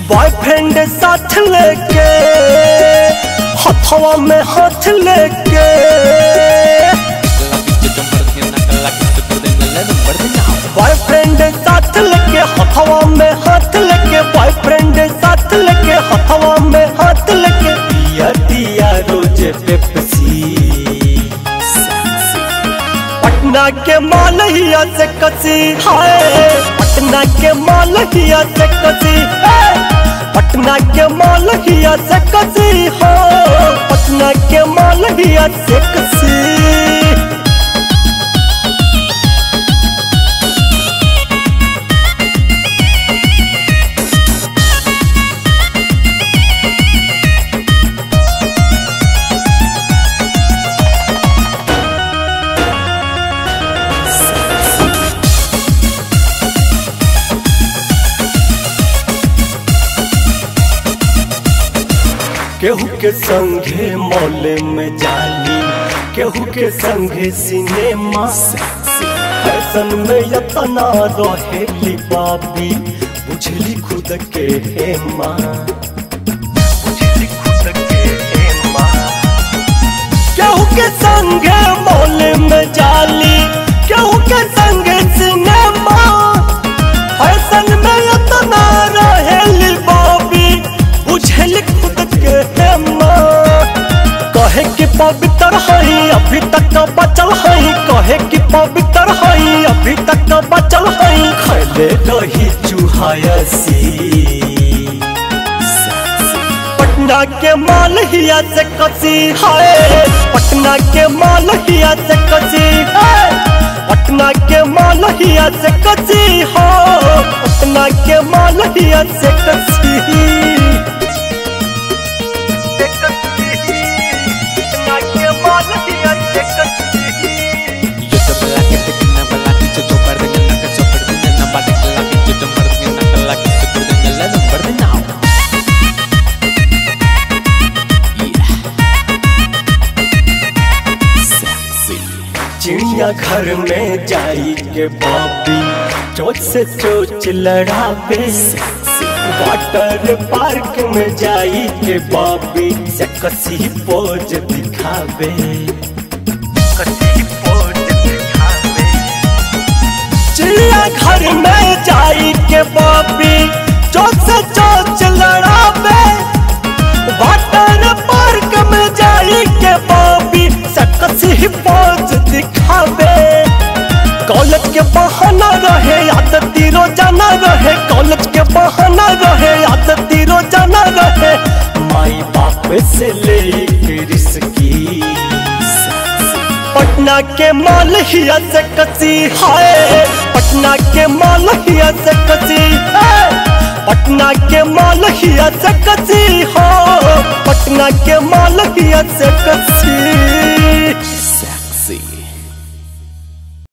boyfriend साथ लेके हथवा में हाथ लेके बॉयफ्रेंड साथ लेके हथवा में हाथ लेके बॉयफ्रेंड साथ लेके हथवा में हाथ लेके पिया दिया रोज पेप्सी पटना के मालहिया से कसी हाय पटना के मालहिया से कसी हाय, पटना के मालहिया से कसी हो पटना के मालहिया से कसी केहू के संगे मौले में जाली केहू के संगे सिनेमा फैशन में यतना रहेली बाबी बुझली खुद के हेमा बुझली खुद के हेमा केहू के संगे मौले में जाली केहू के संगे सिनेमा फैशन में यतना रहेली बाबी बुझल खुद के हेमा कहे कि पवित्र हई अभी तक बचल हई कहे कि पवित्र हई अभी तक बचल हई खैले रही चूहायसी पटना के मालहिया से कसी हाय पटना के मालहिया से कसी हाय पटना के मालहिया से कसी हो पटना के मालहिया से कसी पटना के मालहिया से कसी चिड़िया घर में जाई के बाबी चोच से चोच लड़ावे वाटर पार्क में जाई के बाबी से कसी पोज दिखावे कसी पोज दिखावे चिड़िया घर में जाई के बाबी चोच से चोच लड़ावे वाटर पार्क में जाई के बाबी सकसी पोज दिखावे कॉलेज के बहाना रहे आदती रोजाना रहे कॉलेज के बहाना रहे आदती रोजाना रहे माई बाप से ले रिस्की पटना के मालहिया से कसी हाय पटना के मालहिया से कसी हाय पटना के मालहिया से कसी हो पटना के मालहिया से कसी